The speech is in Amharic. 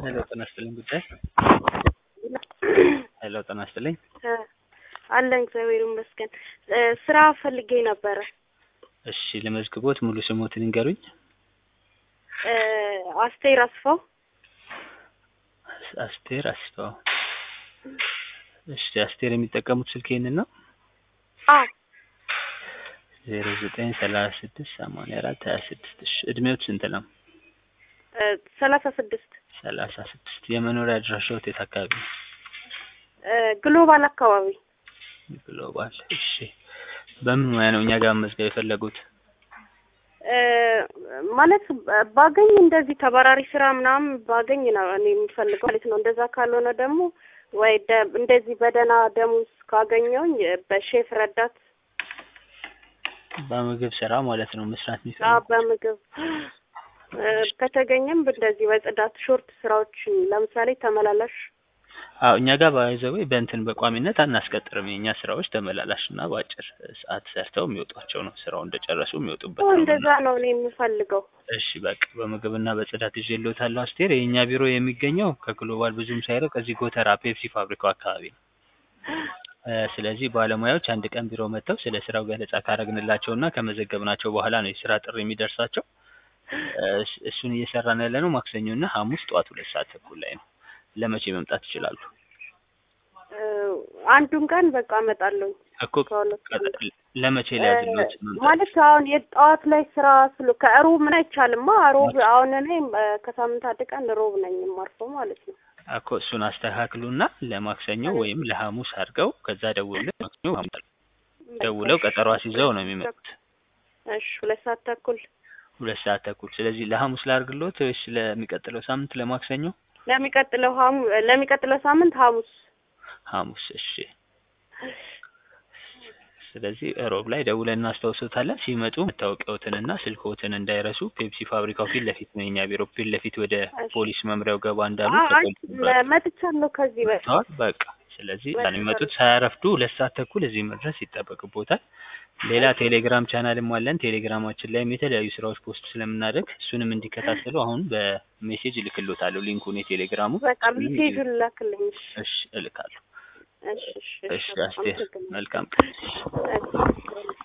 ሄሎ ጤና ይስጥልኝ ጉዳይ ሄሎ ጤና ይስጥልኝ አለን እግዚአብሔር ይመስገን። ስራ ፈልጌ ነበረ። እሺ ለመዝግቦት ሙሉ ስሞትን ይንገሩኝ አስቴር አስፋው። አስቴር አስፋው እሺ አስቴር የሚጠቀሙት ስልክ ይህንን ነው አ ዜሮ ዘጠኝ ሰላሳ ስድስት ሰማንያ አራት ሀያ ስድስት እሺ እድሜዎት ስንት ነው ሰላሳ ስድስት ሰላሳ ስድስት የመኖሪያ አድራሻዎት የት አካባቢ ነው ግሎባል አካባቢ ግሎባል እሺ በምን ሙያ ነው እኛ ጋር መመዝገብ የፈለጉት ማለት ባገኝ እንደዚህ ተባራሪ ስራ ምናምን ባገኝ ነው እኔ የምፈልገው ማለት ነው። እንደዛ ካልሆነ ደግሞ ወይ ደ- እንደዚህ በደህና ደሞዝ ካገኘውኝ በሼፍ ረዳት በምግብ ስራ ማለት ነው መስራት አ የሚፈልጉት በምግብ ከተገኘም እንደዚህ በጽዳት ሾርት ስራዎች ለምሳሌ ተመላላሽ አዎ እኛ ጋር ባይዘዌ በእንትን በቋሚነት አናስቀጥርም። የእኛ ስራዎች ተመላላሽ እና በአጭር ሰዓት ሰርተው የሚወጧቸው ነው። ስራው እንደጨረሱ የሚወጡበት ኦ ነው። እንደዛ ነው እኔ የምፈልገው። እሺ በቃ በምግብና በጽዳት ይዤልዎታለሁ አስቴር። የእኛ ቢሮ የሚገኘው ከግሎባል ብዙም ሳይርቅ እዚህ ጎተራ ፔፕሲ ፋብሪካው አካባቢ ነው። እ ስለዚህ ባለሙያዎች አንድ ቀን ቢሮ መጥተው ስለ ስራው ገለጻ ካረግንላቸውና ከመዘገብናቸው በኋላ ነው የስራ ጥሪ የሚደርሳቸው። እ እስ- እሱን እየሰራን ያለነው ማክሰኞና ሐሙስ ጠዋት ሁለት ሰዓት ተኩል ላይ ነው። ለመቼ መምጣት ይችላሉ? እ አንዱን ቀን በቃ እመጣለሁ እኮ ከሁለት ቀን ቀ- ለመቼ ላይ ያድሎት መምጣት ማለት አሁን የጠዋት ላይ ስራ ስሉ ከሮብ ምን አይቻልማ። ሮብ አሁን እኔ እ ከሳምንት አንድ ቀን ሮብ ነኝ የማርፈው ማለት ነው። እኮ እሱን አስተካክሉና ለማክሰኞ ወይም ለሐሙስ አድርገው ከዛ ደውለው ማክሰኞ ሐሙስ ደውለው ቀጠሮ አስይዘው ነው የሚመጡት እሺ ሁለት ሰዓት ተኩል ሁለት ሰዓት ተኩል። ስለዚህ ለሐሙስ ላድርግሎት ወይስ ለሚቀጥለው ሳምንት ለማክሰኞ? ለሚቀጥለው ሐሙ ለሚቀጥለው ሳምንት ሐሙስ ሐሙስ እሺ። ስለዚህ ሮብ ላይ ደውለን እናስታውሶታለን። ሲመጡ መታወቂያዎትንና ስልክዎትን እንዳይረሱ። ፔፕሲ ፋብሪካው ፊት ለፊት ነው የኛ ቢሮ። ፊት ለፊት ወደ እሺ። ፖሊስ መምሪያው ገባ እንዳሉ አ- አይ ከፖሊስ መምሪያ መጥቻለሁ ከዚህ በፊት መጥተዋል። በቃ ስለዚህ መጥቻለሁ። ያን የሚመጡት ሳያረፍዱ ሁለት ሰዓት ተኩል እዚህ መድረስ ይጠበቅቦታል። ሌላ ቴሌግራም ቻናልም አለን። ቴሌግራማችን ላይም የተለያዩ ስራዎች ፖስት ስለምናደርግ እሱንም እንዲከታተሉ አሁን በሜሴጅ እልክሎታለሁ ሊንኩን የቴሌግራሙ። በቃ ሜሴጁን ላክልኝ። እሺ እሺ እልካለሁ። እሺ እሺ እሺ አስቴር አመሰግናለሁ። መልካም ቀን። እሺ